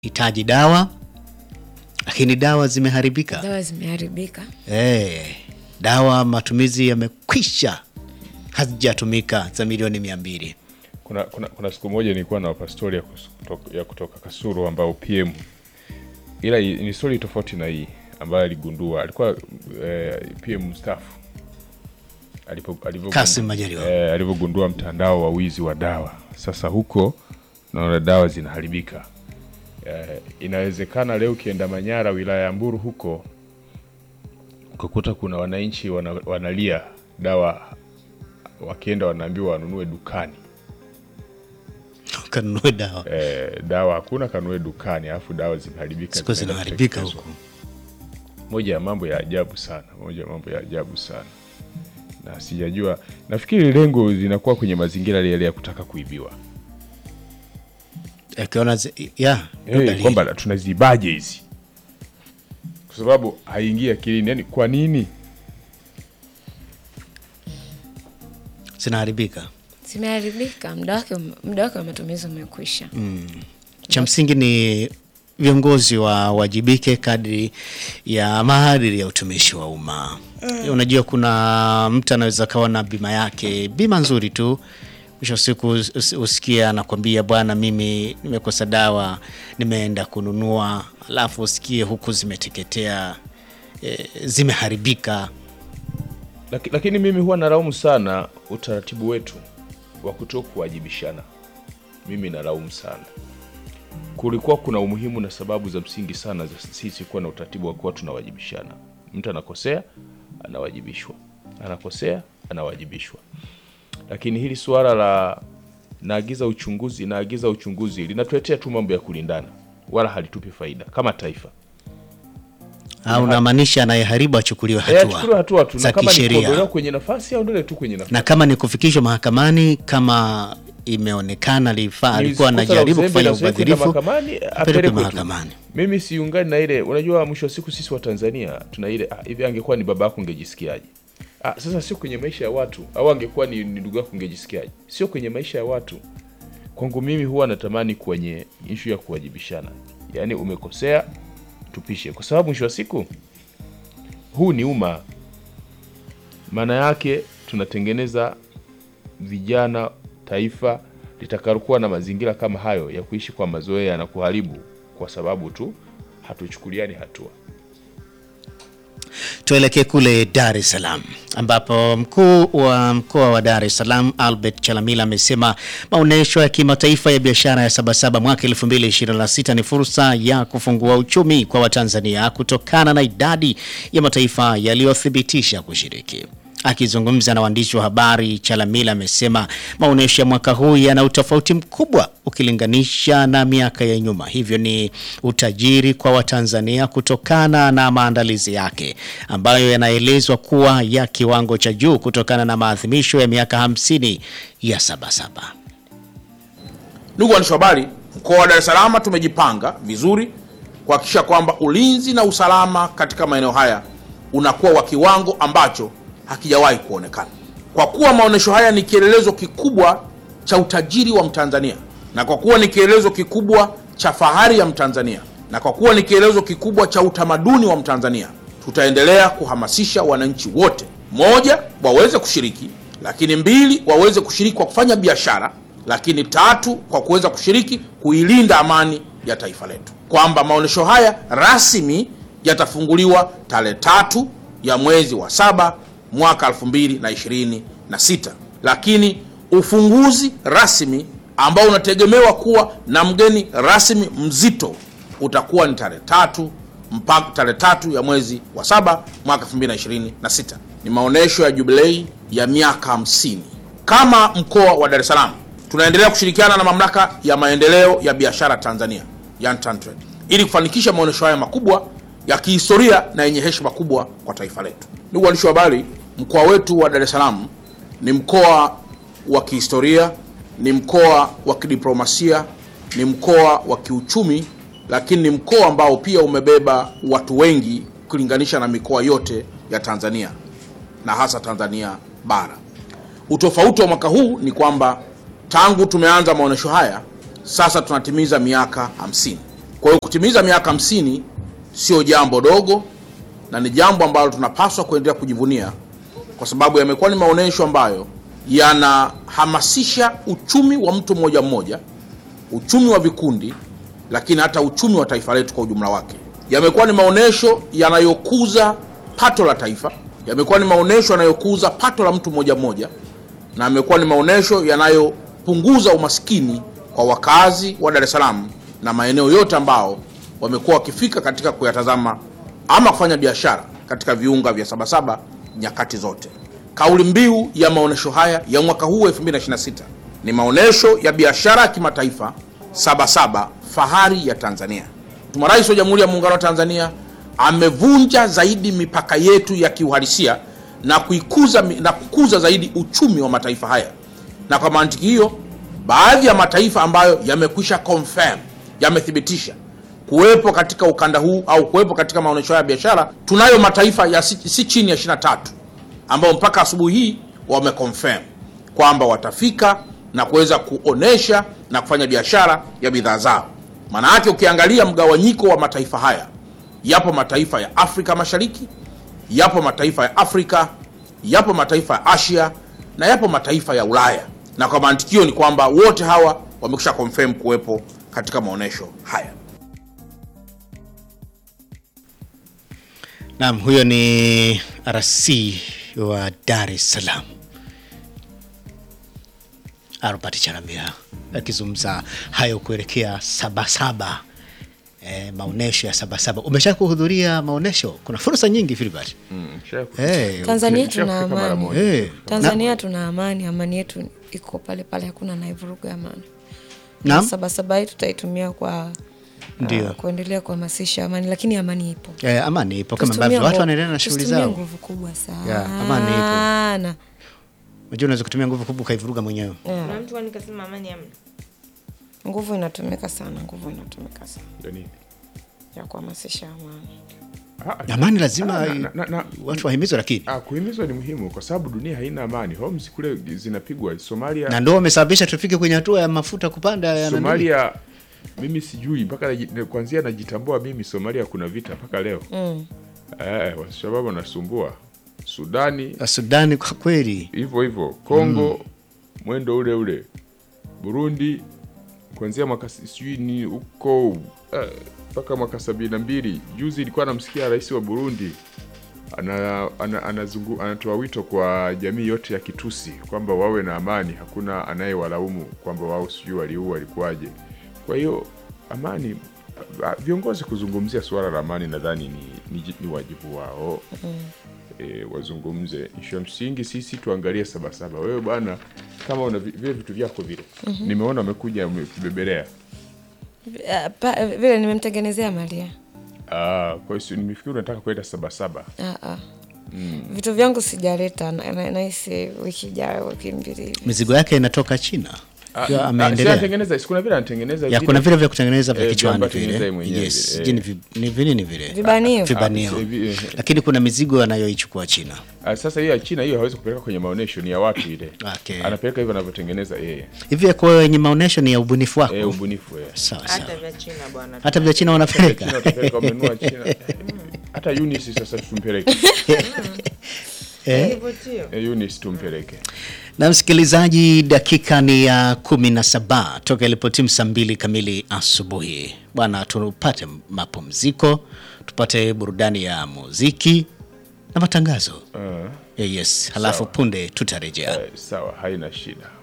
hitaji dawa, lakini dawa zimeharibika. dawa zimeharibika. Eh, dawa matumizi yamekwisha, hazijatumika za milioni mia mbili. Kuna, kuna, kuna siku moja nilikuwa na pastori ya, kus- kutoka- ya kutoka Kasuru ambao PM, ila i- ni stori tofauti na hii ambayo aligundua, alikuwa eh, PM mstaafu alipo- alivyogun- Kassim Majaliwa. eh, alivyogundua mtandao wa wizi wa dawa. Sasa huko naona dawa zinaharibika. Eh, inawezekana leo ukienda Manyara wilaya ya Mburu huko ukakuta kuna wananchi wana, wanalia dawa, wakienda wanaambiwa wanunue dukani Kanunue dawa eh, dawa hakuna kanunue dukani, alafu dawa zimeharibika, siku zinaenda zinaharibika kutekelezwa. huku. Moja ya mambo ya ajabu sana, moja ya mambo ya ajabu sana, na sijajua, nafikiri lengo linakuwa kwenye mazingira yale ya kutaka kuibiwa, Akiona zi- ya ndio hey, dalili. kwamba tunazibaje hizi, kwa sababu haingii akilini. Yani kwa nini? zinaharibika. Zimeharibika, muda wake muda wake wa matumizi umekwisha. Cha msingi ni viongozi wawajibike kadri ya maadili ya utumishi wa umma. Unajua, kuna mtu anaweza kawa na bima yake, bima nzuri tu, mwisho wa siku us- us- usikia anakwambia bwana, mimi nimekosa dawa, nimeenda kununua, alafu usikie huku zimeteketea, e, zimeharibika. Laki, lakini mimi huwa nalaumu sana utaratibu wetu wa kuto kuwajibishana. Mimi nalaumu sana. Kulikuwa kuna umuhimu na sababu za msingi sana za sisi kuwa na utaratibu wa kuwa tunawajibishana. Mtu anakosea anawajibishwa, anakosea anawajibishwa. Lakini hili suala la naagiza uchunguzi, naagiza uchunguzi linatuletea tu mambo ya kulindana, wala halitupi faida kama taifa. Au unamaanisha anayeharibu achukuliwe Eh, achukuliwe hatua hatua tu, na za kama ni kisheria. kuondolewa kwenye nafasi aondolewe tu kwenye nafasi. na kama ni kufikishwa mahakamani, kama imeonekana alifa- alikuwa Ni kosa la anajaribu uzembe kufanya na usiwe kwenda ubadhirifu, mahakamani, apelekwe apelekwe tu. mahakamani. Mimi siungani na ile, unajua mwisho wa siku sisi wa Tanzania tuna ile ah, hivi angekuwa ni baba yako ungejisikiaje? Ah, sasa sio kwenye maisha ya watu, au angekuwa ni, ni ndugu yako ungejisikiaje? Sio kwenye maisha ya watu. Kwangu mimi huwa natamani kwenye ishu ya kuwajibishana, yaani umekosea tupishe, kwa sababu mwisho wa siku huu ni umma. Maana yake tunatengeneza vijana, taifa litakalokuwa na mazingira kama hayo ya kuishi kwa mazoea na kuharibu kwa sababu tu hatuchukuliani hatua. Tuelekee kule Dar es Salaam ambapo mkuu wa mkoa wa Dar es Salaam Albert Chalamila amesema maonyesho ya kimataifa ya biashara ya Sabasaba mwaka 2026 ni fursa ya kufungua uchumi kwa Watanzania kutokana na idadi ya mataifa yaliyothibitisha kushiriki. Akizungumza na waandishi wa habari, Chalamila amesema maonyesho ya mwaka huu yana utofauti mkubwa ukilinganisha na miaka ya nyuma, hivyo ni utajiri kwa Watanzania kutokana na maandalizi yake ambayo yanaelezwa kuwa ya kiwango cha juu kutokana na maadhimisho ya miaka hamsini ya Sabasaba. Ndugu waandishi wa habari, mkoa wa Dar es Salaam tumejipanga vizuri kuhakikisha kwamba ulinzi na usalama katika maeneo haya unakuwa wa kiwango ambacho hakijawahi kuonekana. Kwa kuwa maonyesho haya ni kielelezo kikubwa cha utajiri wa Mtanzania, na kwa kuwa ni kielelezo kikubwa cha fahari ya Mtanzania, na kwa kuwa ni kielelezo kikubwa cha utamaduni wa Mtanzania, tutaendelea kuhamasisha wananchi wote, moja, waweze kushiriki, lakini mbili, waweze kushiriki kwa kufanya biashara lakini tatu kwa kuweza kushiriki kuilinda amani ya taifa letu, kwamba maonyesho haya rasmi yatafunguliwa tarehe tatu ya mwezi wa saba mwaka 2026 lakini ufunguzi rasmi ambao unategemewa kuwa na mgeni rasmi mzito utakuwa ni tarehe tatu mpaka tarehe tatu ya mwezi wa saba mwaka 2026. Ni maonyesho ya jubilei ya miaka 50. Kama mkoa wa Dar es Salaam tunaendelea kushirikiana na mamlaka ya maendeleo ya biashara Tanzania, yani TanTrade, ili kufanikisha maonyesho haya makubwa ya kihistoria na yenye heshima kubwa kwa taifa letu. Ndugu waandishi wa habari, mkoa wetu wa Dar es Salaam ni mkoa wa kihistoria, ni mkoa wa kidiplomasia, ni mkoa wa kiuchumi, lakini ni mkoa ambao pia umebeba watu wengi kulinganisha na mikoa yote ya Tanzania na hasa Tanzania bara. Utofauti wa mwaka huu ni kwamba tangu tumeanza maonyesho haya sasa tunatimiza miaka 50 Kwa hiyo kutimiza miaka hamsini sio jambo dogo na ni jambo ambalo tunapaswa kuendelea kujivunia kwa sababu yamekuwa ni maonyesho ambayo yanahamasisha uchumi wa mtu mmoja mmoja, uchumi wa vikundi, lakini hata uchumi wa taifa letu kwa ujumla wake. Yamekuwa ni maonyesho yanayokuza pato la taifa, yamekuwa ni maonyesho yanayokuza pato la mtu mmoja mmoja, na yamekuwa ni maonyesho yanayopunguza umaskini kwa wakazi wa Dar es Salaam na maeneo yote ambao wamekuwa wakifika katika kuyatazama ama kufanya biashara katika viunga vya Sabasaba nyakati zote. Kauli mbiu ya maonyesho haya ya mwaka huu 2026 ni maonyesho ya biashara ya kimataifa Sabasaba, fahari ya Tanzania. Mheshimiwa Rais wa Jamhuri ya Muungano wa Tanzania amevunja zaidi mipaka yetu ya kiuhalisia na kuikuza na kukuza zaidi uchumi wa mataifa haya, na kwa mantiki hiyo, baadhi ya mataifa ambayo yamekwisha confirm, yamethibitisha kuwepo katika ukanda huu au kuwepo katika maonyesho haya ya biashara, tunayo mataifa ya si, si chini ya 23 ambao mpaka asubuhi hii wameconfirm kwamba watafika na kuweza kuonesha na kufanya biashara ya bidhaa zao. Maana yake ukiangalia mgawanyiko wa mataifa haya, yapo mataifa ya Afrika Mashariki, yapo mataifa ya Afrika, yapo mataifa ya Asia na yapo mataifa ya Ulaya, na kwa mantikio ni kwamba wote hawa wamekwisha confirm kuwepo katika maonyesho haya. Naam, huyo ni RC wa Dar es Salaam Albert Chalamila akizungumza hayo kuelekea Sabasaba. E, maonesho ya Sabasaba. Umesha kuhudhuria maonesho? Kuna fursa nyingi Filbert. Mm, sha- Eh, Tanzania Nisha tuna kufika mara amani. moja. Eh, Tanzania tuna amani, amani yetu iko pale pale, hakuna anaivuruga amani. Naam. Sabasaba hii tutaitumia kwa Ndio. uh, kuendelea kuhamasisha amani, lakini amani ipo. Eh, amani ipo kama Tusitumie ambavyo watu nguvu- wanaendelea na shughuli tusitumie zao. nguvu kubwa sana. Yeah, amani ipo. Unajua unaweza kutumia nguvu kubwa ukaivuruga mwenyewe. Yeah. Kuna mtu kwani kasema amani hamna? Nguvu inatumika sana, nguvu inatumika sana Ndio nini? ya kuhamasisha amani. Ah, Amani lazima ah, na- na- na- watu wahimizwe, lakini ah, kuhimizwa ni muhimu kwa sababu dunia haina amani. Homes kule zinapigwa Somalia. na ndio wamesababisha tufike kwenye hatua ya mafuta kupanda ya nani. Somalia mimi sijui mpaka naji- kwanzia najitambua mimi Somalia kuna vita mpaka leo. Mm. Eh, washababu wanasumbua. Sudani Sudani kwa kweli hivyo hivyo. Kongo mwendo ule ule. Burundi kuanzia mwaka si- sijui ni huko eh, mpaka mwaka sabini na mbili. Juzi ilikuwa namsikia rais wa Burundi ana, ana, anazungu, anatoa wito kwa jamii yote ya Kitusi kwamba wawe na amani, hakuna anayewalaumu kwamba wao sijui waliua walikuwaje. Kwa hiyo amani, ah, viongozi kuzungumzia suala la amani nadhani ni, ni, ni wajibu wao e, wazungumze. Ishu ya msingi sisi tuangalie Sabasaba. Wewe bwana, kama una vi- vile vitu vyako vile, nimeona umekuja umekibebelea. Uh, pa- vile nimemtengenezea Maria. Ah, kwa hiyo si- nimefikiri unataka kwenda Sabasaba. Ah, ah. Vitu vyangu sijaleta, na- na- nahisi wiki ijayo, wiki mbili hivi. mizigo yake inatoka China. Ah, Akiwa ah, si ameendelea. anatengeneza, si kuna vile anatengeneza Ya kuna vile vya kutengeneza vya Eh, kichwani vyamba tengeneza vile. yeye mwenyewe Yes, vile, sijui eh. ni vi- ni vinini vile. Vibanio. Vibanio. Ah, si- vi- eh. Lakini kuna mizigo anayoichukua China. Ah, sasa hiyo ya China hiyo hawezi kupeleka kwenye maonyesho, ni ya watu ile. Okay. Anapeleka hivyo anavyotengeneza yeye. Hivi kwa wenye maonyesho ni ya ubunifu wako. Eh, ubunifu eh. Sawa sawa. Hata vya China bwana. Hata vya China China wanapeleka. watapeleka wamenunua China. Hata Eunice sasa tumpeleke. Kivutio. Eh, Eunice tumpeleke. Na msikilizaji, dakika ni ya kumi na saba toka ilipotimu saa mbili kamili asubuhi. Bwana, tupate mapumziko, tupate burudani ya muziki na matangazo. Ah, Eh, yes, halafu Sawa. punde tutarejea. eh, sawa, haina shida.